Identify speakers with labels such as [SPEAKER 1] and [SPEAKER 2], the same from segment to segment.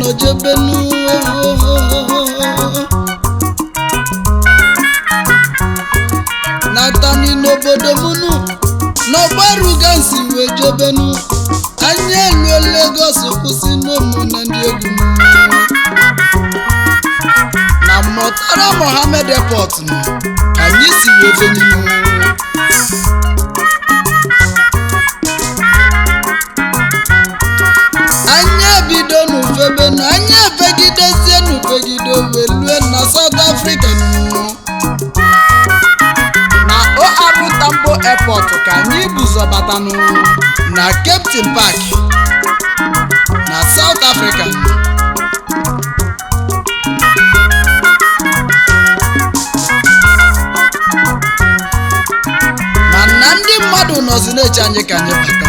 [SPEAKER 1] nọ jebenu natani n'obodo munu n'ọgbaruga nsi wee jebenu anya eluo Lagos kwụsị n'ụmụ na ndị egwu m na Murtala Mohammed Airport nọ ka anyị si wee beninu anya ebido n'ufebe na anya efegidezie n'ufegide wee lue na South Africa nụ. na OR Tambo Airport ka anyị buzọbatanụ na Cape Town Park na South Africa mana ndị mmadụ nọzi na-eche anyị ka anyị bata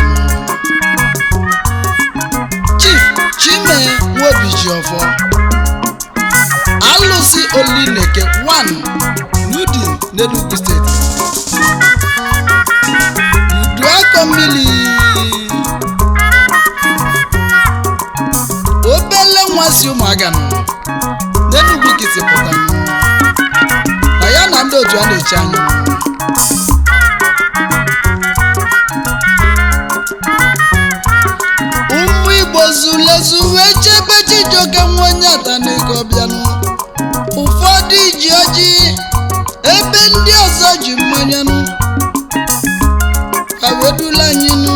[SPEAKER 1] Chief Chime Nwobijiọfọ alụsị Olineke 1 Nudin n'Enugu steeti Uduakọ mmiri obele nwa si ụmụaga nọ n'Enugu kiti pụta nọ. na ya na ndị otu a na-eche anya ụmụ igbo zulezu wee chebe chijioke nwa onye atanego bịanụ ụfọdụ ji ọjị ebe ndị ọzọ ji mmanyanụ ka wedula anyị nụ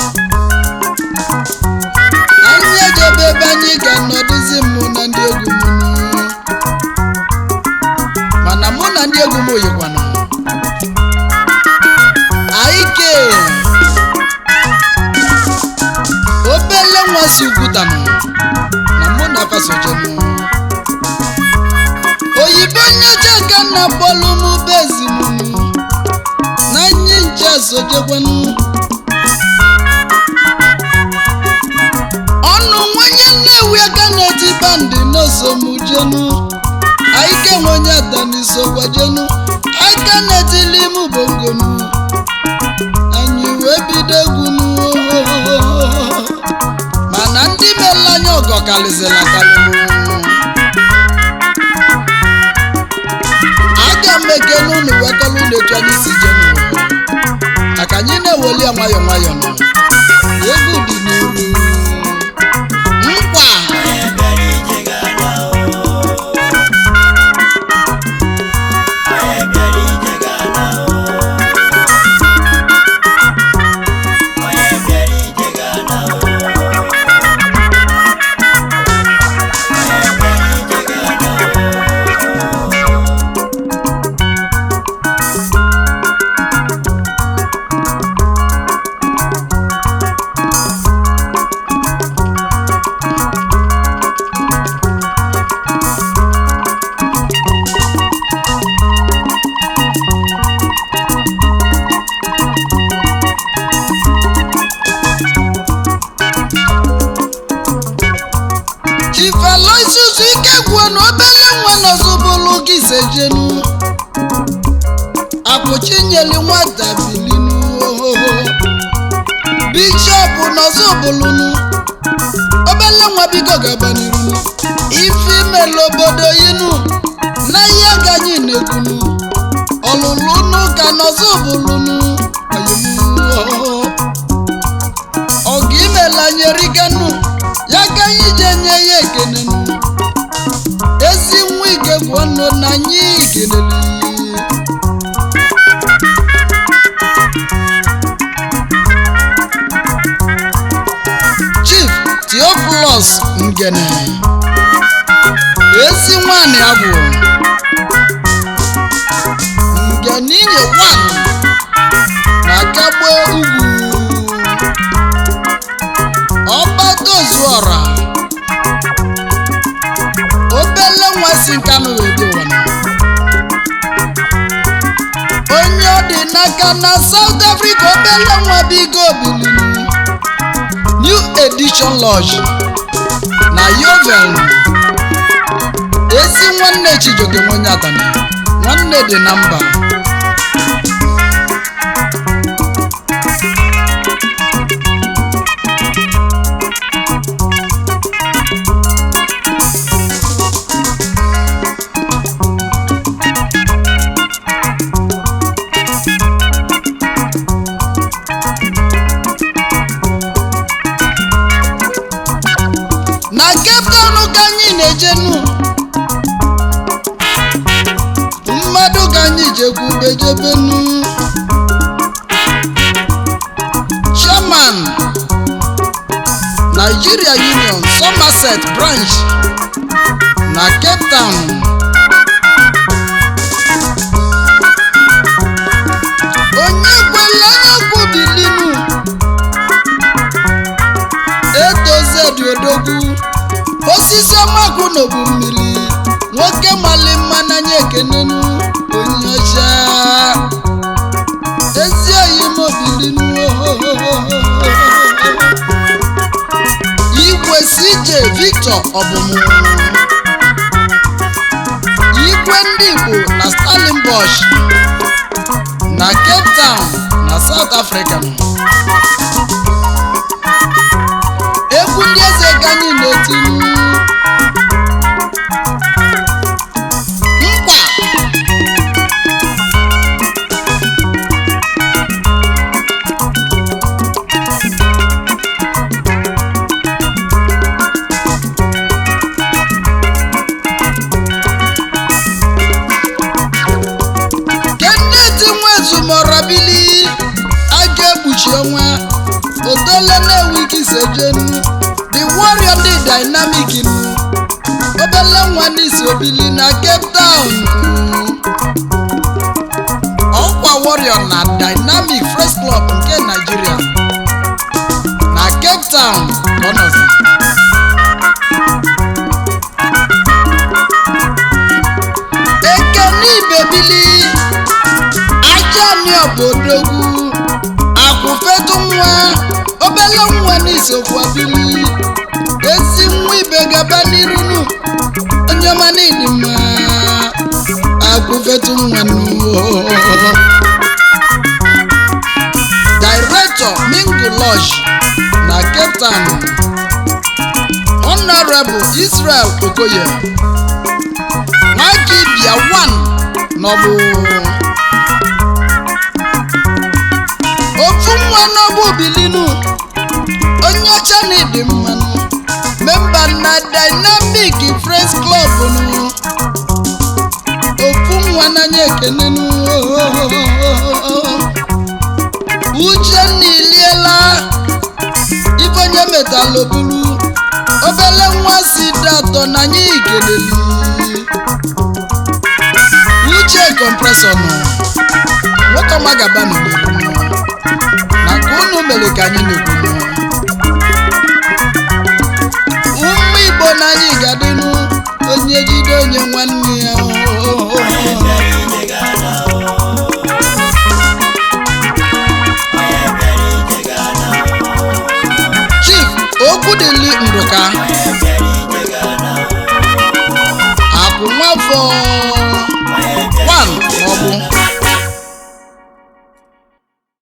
[SPEAKER 1] anyị ejebe ebe anyị ga-anọdụzi mụ na ndị egwu m nụ. mana mụ na ndị egwu m oyikwanụ aike obele nwa si ugwutanụ na mụ na fasojenụ oyibo nyeje ka na bọọlụ m bezinunu na nye nche sojekwanụ ọnụ nwanye nnewi aka na-eti bandị n'osomujenu aike nwenye atanisogwajenu aka na-etili m bongonu anyị wee bido egwunu mana ndị meela anya ọgọ karịzịrị akarị aga m ekene unu wekọrọ unu etu anyị si je n'ụwa maka anyị na-eweli ya nwayọọ nwayọọ nọ egwu dị n'iru nkwa chifaloisusu ike gwuo na obele nwa nọzụbụlụ gị sejenu akwụchinyeli nwata bilinu ohoho bishọp nọzụbụlụnu obele nwa biko gabanirunu ife imela obodo yinu na ihe ganyị na-ekwunu ọlụlụ n'ụka nọzụbụlụnu ọgụ imela nyeriganu ya ka anyị ji enye ya ekene nụ. ezi nwa ike gwụọ nụ na anyị kelele chief theophilus ngene ezi nwanyị abụ ngene inye wan na kagbo ugwu ọgbatozuọra obele nwa si nkanụ wee dị ụwa onye ọ dị n'aka na South Africa obele nwa bigo bilinu New Edition Lodge na Yovel ezi nwanne Chijioke nwenye atani nwanne dị na mba Cape Town ka anyị na-ejenu mmadụ ka anyị jekwubejebenu chairman Nigeria Union Somerset branch na Cape Town onye kwela okwu bilinu etozedi odogwu osisi ọmakwu n'obu mmiri nwoke mali mma n'anya ekenenu onye ọcha ezi oyi mobilinu igwe CJ Victor ọbụmụ igwe ndị Igbo na Stellenbosch na Cape Town na South Africa egwu ndị eze ka anyị na-etinu nkwa Kenneth Nwezumorabili a ga-ekpuchi ọnwa otole na-enweghị isejenu the warrior dị dynamic nu obele nwa n'isi obili na Cape Town ọkwa warrior na dynamic fresh club nke Nigeria na Cape Town ka ọ nọzi. ekene ibebili ajani obodogwu akwụfetu nwa obele nwa n'isokwa bili ezi nwa ibe gaba n'irunu onye ọma n'ịdị mma akwụfetu nwa nuwo director mingu lodge na cape town honorable israel okoye nwaki bịa one n'ọbụ ofu nwa n'ọbụ bilinu onye ọcha na ịdị mmanụ memba na dynamic friends club nụ ofu nwa n'anya ekenenu uchenna iliela ife onye metalobulu obele nwa si dị atọ n'anya igeleli uche kọmpresọ nọ nwoke ọma gaba n'obodo nọ na ka unu mere ka anyị na-ekwu nọ ụmụ igbo n'anya gadịnụ onye jide onye nwanne ya chief okwudili ndụka akụ nwafọ 1 maọbụ